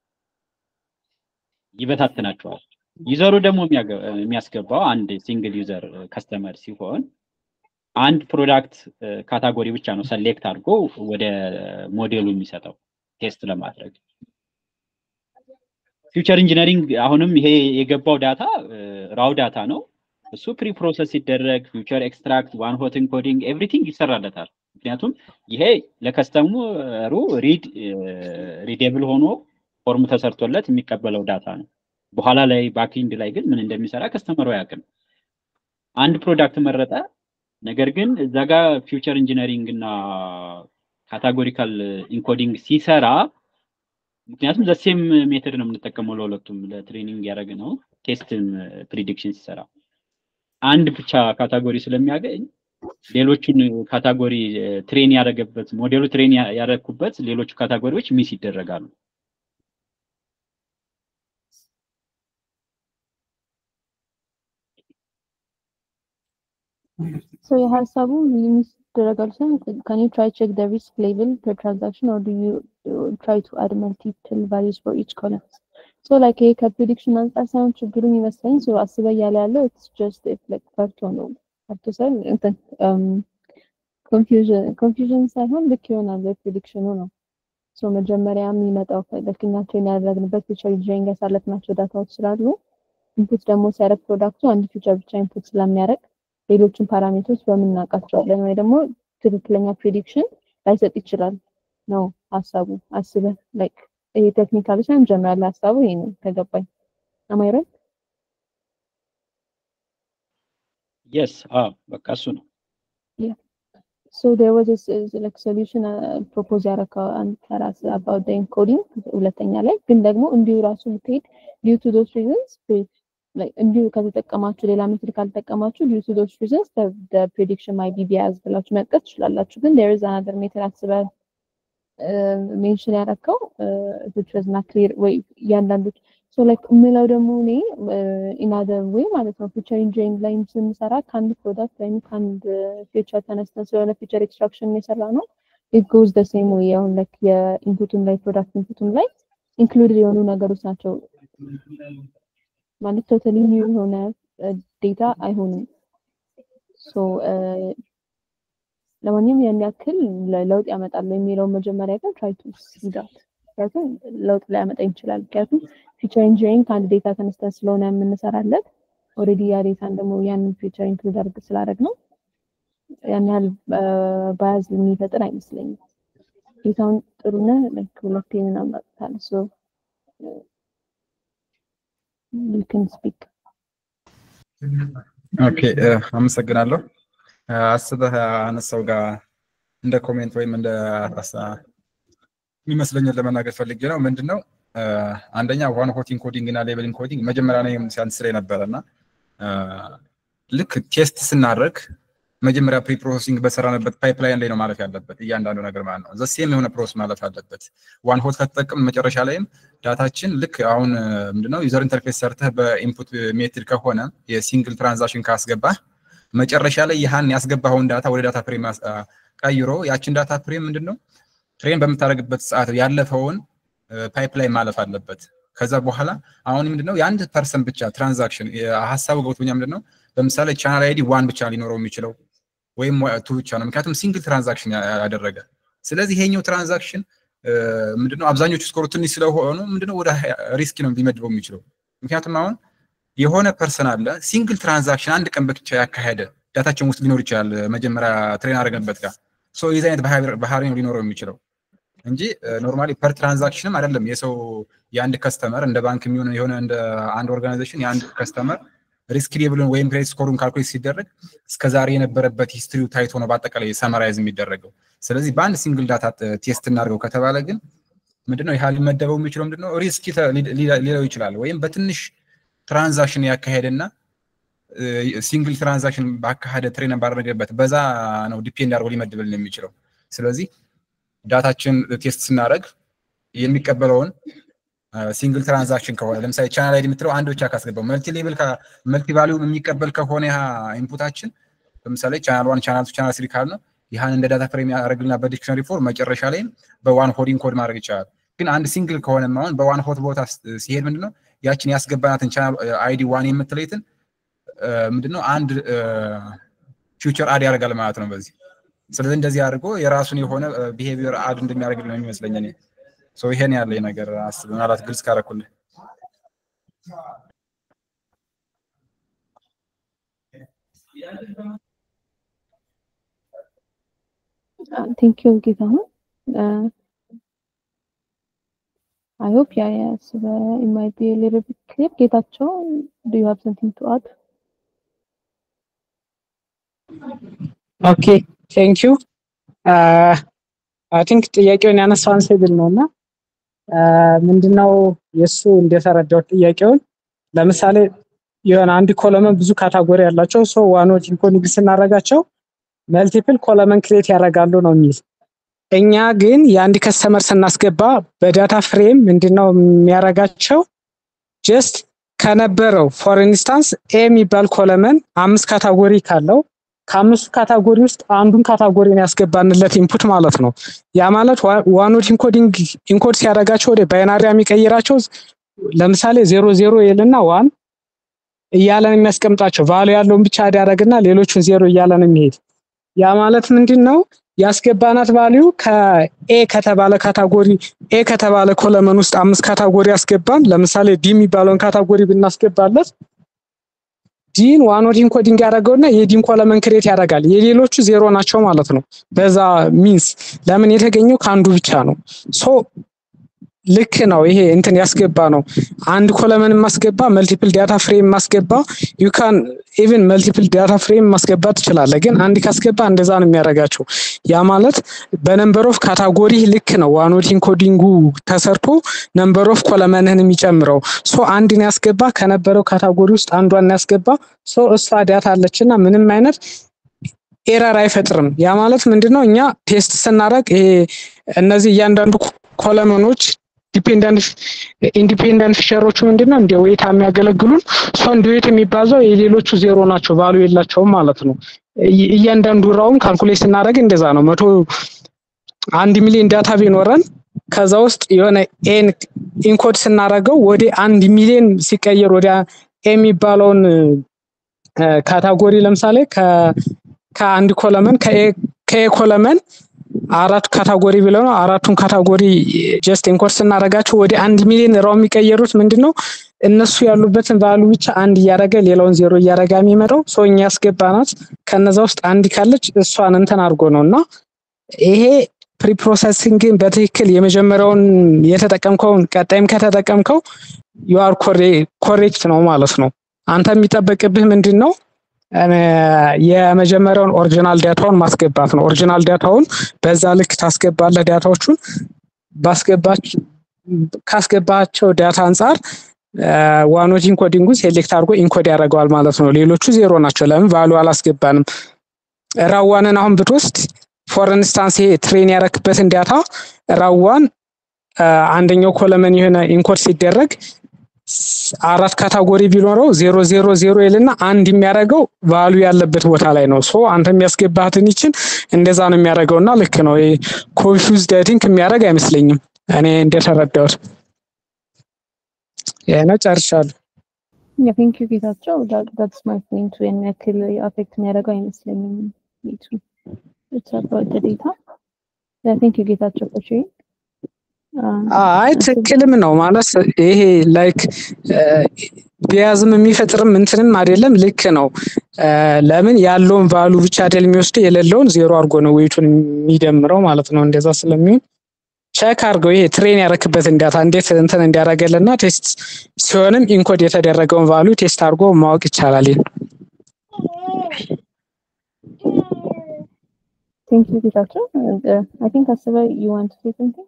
ይበታትናቸዋል። ዩዘሩ ደግሞ የሚያስገባው አንድ ሲንግል ዩዘር ከስተመር ሲሆን አንድ ፕሮዳክት ካታጎሪ ብቻ ነው ሰሌክት አድርጎ ወደ ሞዴሉ የሚሰጠው ቴስት ለማድረግ። ፊውቸር ኢንጂነሪንግ አሁንም ይሄ የገባው ዳታ ራው ዳታ ነው። እሱ ፕሪ ፕሮሰስ ሲደረግ ፊውቸር ኤክስትራክት፣ ዋን ሆት ኢንኮዲንግ ኤቭሪቲንግ ይሰራለታል። ምክንያቱም ይሄ ለከስተመሩ ሪድ ሪዴብል ሆኖ ፎርም ተሰርቶለት የሚቀበለው ዳታ ነው። በኋላ ላይ ባክኢንድ ላይ ግን ምን እንደሚሰራ ከስተመሩ አያውቅም። አንድ ፕሮዳክት መረጠ። ነገር ግን እዛ ጋር ፊውቸር ኢንጂነሪንግ እና ካታጎሪካል ኢንኮዲንግ ሲሰራ ምክንያቱም ዘሴም ሜተድ ነው የምንጠቀመው ለሁለቱም ለትሬኒንግ ያደረግ ነው ቴስትም ፕሪዲክሽን ሲሰራ አንድ ብቻ ካታጎሪ ስለሚያገኝ ሌሎቹን ካታጎሪ ትሬን ያደረገበት ሞዴሉ ትሬን ያደረግኩበት ሌሎቹ ካታጎሪዎች ሚስ ይደረጋሉ። So የሀሳቡ ሚስ ይደረጋሉ ሳይሆን can you try check the risk level per transaction or do you uh, try to add multiple values for each column? So like ይሄ ከፕሪዲክሽን አንጻር ሳይሆን ችግሩ የሚመስለኝ so አስበ እያለ ያለው it's just if like ፈርቶ ነው ፈርቶ ሳይሆን እንትን ኮንፊውዥን ኮንፊውዥን ሳይሆን ልክ ይሆናል ፕሪዲክሽኑ ነው። ሶ መጀመሪያ የሚመጣው ልክ እኛ ትሬን ያደረግንበት ፊቸር ኢንጂነሪንግ ያሳለፍናቸው ዳታዎች ስላሉ ኢንፑት ደግሞ ሲያደርግ ፕሮዳክቱ አንድ ፊቸር ብቻ ኢንፑት ስለሚያደርግ ሌሎችን ፓራሜትሮች በምን እናውቃቸዋለን ወይ ደግሞ ትክክለኛ ፕሪዲክሽን ላይሰጥ ይችላል ነው ሀሳቡ። አስበህ ላይክ ይሄ ቴክኒካሊ ሳይሆን ጀነራል ሀሳቡ ይሄ ነው ከገባኝ። አማይ ራይት? የስ በቃ እሱ ነው። So there was a s- like solution uh, propose ያደረከው አንተ ራስህ about the encoding ሁለተኛ ላይ ግን ደግሞ እንዲሁ ራሱ ብትሄድ due to those reasons like እንዲሁ ከተጠቀማችሁ ሌላ ሜትድ ካልተጠቀማችሁ due to those reasons the, the prediction might be biased ብላችሁ መጥቀስ ትችላላችሁ። ግን there is another method አስበህ ሜንሽን ያደረከው which was not clear ወይ እያንዳንዱ ሶ ላይክ የምለው ደግሞ እኔ ኢናደር ዌይ ማለት ነው ፊቸር ኢንጂኒሪንግ ላይ ስንሰራ ከአንድ ፕሮዳክት ወይም ከአንድ ፊቸር ተነስተን ስለሆነ ፊቸር ኤክስትራክሽን የሰራ ነው ኢት ጎዝ ደ ሴም ዌይ አሁን ላይክ የኢንፑቱም ላይ ፕሮዳክት ኢንፑቱም ላይ ኢንክሉድድ የሆኑ ነገሮች ናቸው ማለት ቶታሊ ኒው የሆነ ዴታ አይሆንም ሶ ለማንኛውም ያን ያክል ለውጥ ያመጣል የሚለው መጀመሪያ ግን ትራይ ቱ ሲዳት ምክንያቱም ለውጥ ሊያመጣ ይችላል ምክንያቱም ፊቸር ኢንጂኒሪንግ ከአንድ ዴታ ተነስተን ስለሆነ የምንሰራለት ኦልሬዲ ያ ዴታን ደግሞ ያንን ፊቸር ኢንክሉድ አድርግ ስላደረግ ነው ያን ያህል ባያዝ የሚፈጥር አይመስለኝም ዴታውን ጥሩነ ሁለቴ ምናምን አውጥታል ሶ you can speak ኦኬ አመሰግናለሁ። አስበህ አነሳው ጋር እንደ ኮሜንት ወይም እንደ የሚመስለኝን ለመናገር ፈልጌ ነው። ምንድን ነው አንደኛ ዋን ሆት ኢንኮዲንግ እና ሌቨል ኢንኮዲንግ መጀመሪያ ላይ ሲያንስ ላይ ነበረ እና ልክ ቴስት ስናደርግ መጀመሪያ ፕሪ ፕሮሰሲንግ በሰራንበት ፓይፕላይን ላይ ነው ማለፍ ያለበት እያንዳንዱ ነገር ማለት ነው። ዘሴም የሆነ ፕሮሰስ ማለፍ አለበት። ዋን ሆት ከተጠቀም መጨረሻ ላይም ዳታችን ልክ አሁን ምንድነው ዩዘር ኢንተርፌስ ሰርተህ በኢንፑት ሜትድ ከሆነ የሲንግል ትራንዛክሽን ካስገባህ መጨረሻ ላይ ያህን ያስገባኸውን ዳታ ወደ ዳታ ፍሬም ቀይሮ ያችን ዳታ ፍሬም ምንድነው ትሬን በምታደርግበት ሰዓት ያለፈውን ፓይፕላይን ማለፍ አለበት። ከዛ በኋላ አሁን ምንድነው የአንድ ፐርሰን ብቻ ትራንዛክሽን ሀሳቡ ገብቶኛል። ምንድነው ለምሳሌ ቻናል አይዲ ዋን ብቻ ሊኖረው የሚችለው ወይም ቱ ብቻ ነው። ምክንያቱም ሲንግል ትራንዛክሽን ያደረገ። ስለዚህ ይሄኛው ትራንዛክሽን ምንድነው አብዛኞቹ ስኮሩ ትንሽ ስለሆኑ ምንድነው ወደ ሪስክ ነው ሊመድበው የሚችለው። ምክንያቱም አሁን የሆነ ፐርሰን አለ ሲንግል ትራንዛክሽን አንድ ቀን ብቻ ያካሄደ ዳታችን ውስጥ ሊኖር ይችላል። መጀመሪያ ትሬን አደረገንበት ጋር ሶ የዚህ አይነት ባህሪ ነው ሊኖረው የሚችለው እንጂ ኖርማሊ ፐር ትራንዛክሽንም አይደለም። የሰው የአንድ ከስተመር እንደ ባንክ የሚሆን የሆነ እንደ አንድ ኦርጋናይዜሽን የአንድ ከስተመር ሪስክ ሌብልን ወይም ክሬዲት ስኮሩን ካልኩሌት ሲደረግ እስከዛሬ የነበረበት ሂስትሪው ታይቶ ነው በአጠቃላይ ሰመራይዝ የሚደረገው። ስለዚህ በአንድ ሲንግል ዳታ ቴስት እናድርገው ከተባለ ግን ምንድነው ይህ ሊመደበው የሚችለው ምንድነው ሪስክ ሊለው ይችላል። ወይም በትንሽ ትራንዛክሽን ያካሄደና ሲንግል ትራንዛክሽን ባካሄደ ትሬን ባደረገበት በዛ ነው ዲፔንድ አድርጎ ሊመድብልን የሚችለው። ስለዚህ ዳታችን ቴስት ስናደርግ የሚቀበለውን ሲንግል ትራንዛክሽን ከሆነ ለምሳሌ ቻናል አይዲ የምትለው አንድ ብቻ ካስገባው መልቲ ሌብል መልቲ ቫሊዩ የሚቀበል ከሆነ ያ ኢንፑታችን ለምሳሌ ቻናል ዋን ቻናል ቱ ቻናል ስሪ ካል ነው ይህን እንደ ዳታ ፍሬም ያደርግልና በዲክሽነሪ ፎር መጨረሻ ላይም በዋን ሆዲንግ ኮድ ማድረግ ይቻላል። ግን አንድ ሲንግል ከሆነ አሁን በዋን ሆት ቦታ ሲሄድ ምንድነው ያችን ያስገባናትን ቻናል አይዲ ዋን የምትለይትን ምንድነው አንድ ፊውቸር አድ ያደርጋል ማለት ነው በዚህ ስለዚህ እንደዚህ አድርጎ የራሱን የሆነ ቢሄቪየር አድ እንደሚያደርግ ነው የሚመስለኝ እኔ ሶ ይሄን ያለኝ ነገር አስብ ምናልባት ግልጽ ካረኩልህ ቴንክ ዩ ጌታሁን አይ ሆፕ ያ ያስ it might be a little bit clear ጌታቸው do you have something to add ኦኬ ቴንክ ዩ አይ ቲንክ ጥያቄውን ያነሳው አንሴብል ነው እና ምንድነው የእሱ እንደተረዳው ጥያቄውን ለምሳሌ የሆነ አንድ ኮለመን ብዙ ካታጎሪ ያላቸው ሰው ዋኖች ኢንኮኒግ ስናደርጋቸው መልቲፕል ኮለመን ክሬት ያደርጋሉ ነው የሚል እኛ ግን የአንድ ከስተመር ስናስገባ በዳታ ፍሬም ምንድነው የሚያደርጋቸው ጀስት ከነበረው ፎር ኢንስታንስ ኤ የሚባል ኮለመን አምስት ካታጎሪ ካለው ከአምስቱ ካታጎሪ ውስጥ አንዱን ካታጎሪ ነው ያስገባንለት ኢንፑት ማለት ነው። ያ ማለት ዋኖት ኢንኮዲንግ ኢንኮድ ሲያደርጋቸው ወደ ባይናሪ የሚቀይራቸው ለምሳሌ ዜሮ ዜሮ ይልና ዋን እያለን የሚያስቀምጣቸው ቫሉ ያለውን ብቻ ያደረግና ሌሎቹን ዜሮ እያለን የሚሄድ ያ ማለት ምንድን ነው? ያስገባናት ቫሊዩ ከኤ ከተባለ ካታጎሪ ኤ ከተባለ ኮለመን ውስጥ አምስት ካታጎሪ ያስገባን። ለምሳሌ ዲ የሚባለውን ካታጎሪ ብናስገባለት ዲን ዋኖት ኢንኮዲንግ ያደረገውና የዲን ኮለመን ክሬት ያደርጋል። የሌሎቹ ዜሮ ናቸው ማለት ነው። በዛ ሚንስ ለምን የተገኘው ከአንዱ ብቻ ነው። ሶ ልክ ነው። ይሄ እንትን ያስገባ ነው። አንድ ኮለመን ማስገባ መልቲፕል ዳታ ፍሬም ማስገባ ዩ ካን ኢቭን መልቲፕል ዳታ ፍሬም ማስገባት ትችላለህ። ግን አንድ ካስገባ እንደዛ ነው የሚያደርጋቸው። ያ ማለት በነምበር ኦፍ ካታጎሪ ልክ ነው። ዋኖት ኢንኮዲንጉ ተሰርቶ ነምበር ኦፍ ኮለመንህን የሚጨምረው ሶ አንድን ያስገባ ከነበረው ካታጎሪ ውስጥ አንዷን ያስገባ ሶ እሷ ዳታ አለችና ምንም አይነት ኤረር አይፈጥርም። ያ ማለት ምንድነው እኛ ቴስት ስናደርግ ይሄ እነዚህ እያንዳንዱ ኮለመኖች ኢንዲፔንደንት ፊቸሮቹ ምንድነው እንደ ዌታ የሚያገለግሉን እሷ እንደ ዌት የሚባዛው የሌሎቹ ዜሮ ናቸው ቫሉ የላቸውም ማለት ነው። እያንዳንዱ ራውን ካልኩሌት ስናደርግ እንደዛ ነው። መቶ አንድ ሚሊዮን ዳታ ቢኖረን ከዛ ውስጥ የሆነ ኤን ኢንኮድ ስናደርገው ወደ አንድ ሚሊዮን ሲቀየር ወደ ኤ የሚባለውን ካታጎሪ ለምሳሌ ከአንድ ኮለመን ከኤ ኮለመን አራት ካታጎሪ ብለው ነው። አራቱን ካታጎሪ ጀስት ኢንኮድ ስናደርጋቸው ወደ አንድ ሚሊዮን ራው የሚቀየሩት ምንድን ነው? እነሱ ያሉበትን ቫሉ ብቻ አንድ እያደረገ ሌላውን ዜሮ እያደረገ የሚመጣው ሰው እኛ ያስገባናት ከነዛ ውስጥ አንድ ካለች እሷን እንትን አድርጎ ነው እና ይሄ ፕሪፕሮሰሲንግን በትክክል የመጀመሪያውን የተጠቀምከውን ቀጣይም ከተጠቀምከው ዩአር ኮሬክት ነው ማለት ነው። አንተ የሚጠበቅብህ ምንድን ነው? የመጀመሪያውን ኦሪጂናል ዳታውን ማስገባት ነው። ኦሪጂናል ዳታውን በዛ ልክ ታስገባለህ። ዳታዎቹን ካስገባቸው ዳታ አንጻር ዋኖት ኢንኮዲንጉን ሴሌክት አድርጎ ኢንኮድ ያደርገዋል ማለት ነው። ሌሎቹ ዜሮ ናቸው። ለምን ቫሉ አላስገባንም። ራዋንን አሁን ብትወስድ ፎር ኢንስታንስ ይሄ ትሬን ያረክበትን ዳታ ራዋን አንደኛው ኮለመን የሆነ ኢንኮድ ሲደረግ አራት ካታጎሪ ቢኖረው ዜሮ ዜሮ ዜሮ ይልና አንድ የሚያደርገው ቫሉ ያለበት ቦታ ላይ ነው። ሶ አንተ የሚያስገባህትን ይችን እንደዛ ነው የሚያደርገው እና ልክ ነው። ኮንፊውዝ ዳይቲንግ የሚያደርግ አይመስለኝም እኔ እንደተረዳሁት። ይህ ነው ጨርሻለሁ። ቴንክ ዩ ጌታቸው። ዳትስ ማይ ፖይንት። ያን ያክል አፌክት የሚያደርገው አይመስለኝም ቤቱ ኢትስ አባውት ዴታ። ቴንክ ዩ ጌታቸው ፎር ሼሪንግ አይ ትክክልም ነው ማለት ይሄ ላይክ ቢያዝም የሚፈጥርም እንትንም አይደለም። ልክ ነው። ለምን ያለውን ቫሉ ብቻ አይደል የሚወስደው የሌለውን ዜሮ አድርጎ ነው ዌይቱን የሚደምረው ማለት ነው። እንደዛ ስለሚሆን ቼክ አድርገው ይሄ ትሬን ያረክበትን ዳታ እንዴት እንትን እንዲያደርገልና ቴስት ሲሆንም ኢንኮድ የተደረገውን ቫሉ ቴስት አድርጎ ማወቅ ይቻላል። ቴንክ ዩ ጌታቸው። አይ ቲንክ አስበ ዩ ዋንት ቱ ሴ ሰምቲንግ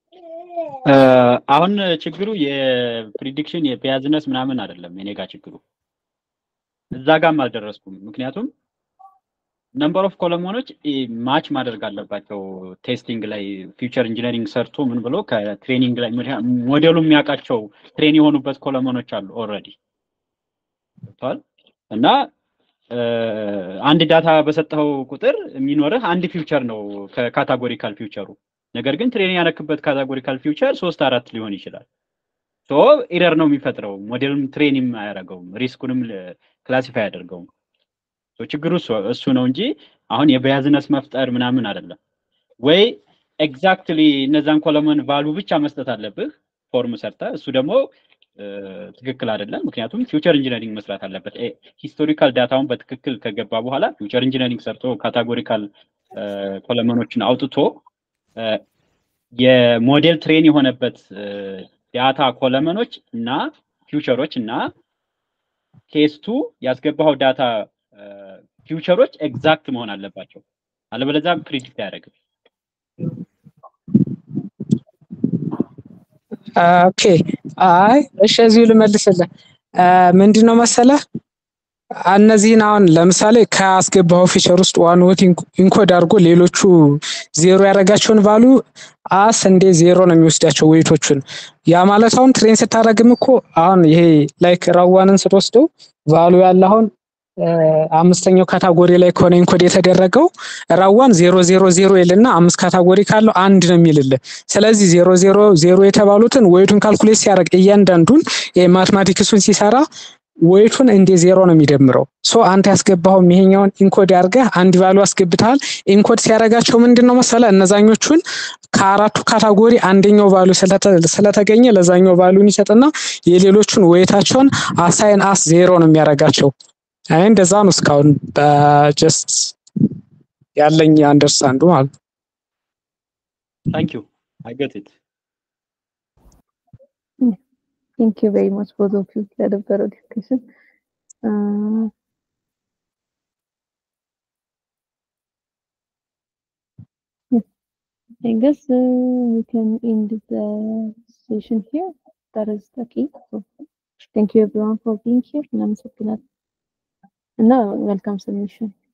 አሁን ችግሩ የፕሪዲክሽን የፒያዝነስ ምናምን አይደለም። የኔ ጋር ችግሩ እዛ ጋም አልደረስኩም። ምክንያቱም ነምበር ኦፍ ኮለሞኖች ማች ማድረግ አለባቸው። ቴስቲንግ ላይ ፊውቸር ኢንጂነሪንግ ሰርቶ ምን ብሎ ከትሬኒንግ ላይ ሞዴሉ የሚያውቃቸው ትሬን የሆኑበት ኮለሞኖች አሉ ኦልሬዲ ገብተዋል። እና አንድ ዳታ በሰጠኸው ቁጥር የሚኖርህ አንድ ፊውቸር ነው ከካታጎሪካል ፊውቸሩ ነገር ግን ትሬን ያነክበት ካታጎሪካል ፊውቸር ሶስት አራት ሊሆን ይችላል። ሶ ኢረር ነው የሚፈጥረው። ሞዴልም ትሬንም አያደርገውም፣ ሪስኩንም ክላሲፋይ አያደርገውም። ችግሩ እሱ ነው እንጂ አሁን የበያዝነስ መፍጠር ምናምን አይደለም። ወይ ኤግዛክትሊ እነዛን ኮለመን ቫሉ ብቻ መስጠት አለብህ ፎርም ሰርተ፣ እሱ ደግሞ ትክክል አይደለም። ምክንያቱም ፊውቸር ኢንጂነሪንግ መስራት አለበት። ሂስቶሪካል ዳታውን በትክክል ከገባ በኋላ ፊውቸር ኢንጂነሪንግ ሰርቶ ካታጎሪካል ኮለመኖችን አውጥቶ የሞዴል ትሬን የሆነበት ዳታ ኮለመኖች እና ፊውቸሮች እና ቴስቱ ያስገባው ዳታ ፊውቸሮች ኤግዛክት መሆን አለባቸው። አለበለዚያ ፕሪዲክት አያደርግም። ኦኬ አይ እሺ፣ እዚሁ ልመልስልህ። ምንድን ነው መሰለህ እነዚህን አሁን ለምሳሌ ካስገባው ፊቸር ውስጥ ዋን ኖት ኢንኮድ አድርጎ ሌሎቹ ዜሮ ያደረጋቸውን ቫሉ አስ እንዴ ዜሮ ነው የሚወስዳቸው ዌይቶቹን። ያ ማለት አሁን ትሬን ስታደረግም እኮ አሁን ይሄ ላይክ ራዋንን ስትወስደው ቫሉ ያለ አሁን አምስተኛው ካታጎሪ ላይ ከሆነ ኢንኮድ የተደረገው ራዋን ዜሮ ዜሮ ዜሮ ይልና አምስት ካታጎሪ ካለው አንድ ነው የሚልልህ። ስለዚህ ዜሮ ዜሮ ዜሮ የተባሉትን ዌይቱን ካልኩሌት ሲያደርግ እያንዳንዱን ማትማቲክሱን ሲሰራ ዌይቱን እንደ ዜሮ ነው የሚደምረው። ሶ አንተ ያስገባኸውም ይሄኛውን ኢንኮድ አድርገህ አንድ ቫሉ አስገብተሃል። ኢንኮድ ሲያደርጋቸው ምንድን ነው መሰለ እነዛኞቹን ከአራቱ ካታጎሪ አንደኛው ቫሉ ስለተገኘ ለዛኛው ቫሉን ይሰጥና የሌሎቹን ዌይታቸውን አሳይን አስ ዜሮ ነው የሚያደርጋቸው። አይ እንደዛ ነው እስካሁን ጀስት ያለኝ አንደርስታንዱ ማለት ነው። ታንክ ዩ አይ ጌት ኢት ቴንክ ዩ ቬሪ ማች ቦዝ ኦፍ ዩ ለነበረው ዲስከሽን I guess uh, we can end the session here. That is the key. So, thank you everyone for being here. እናመሰግናለን እና መልካም ሰሚሽን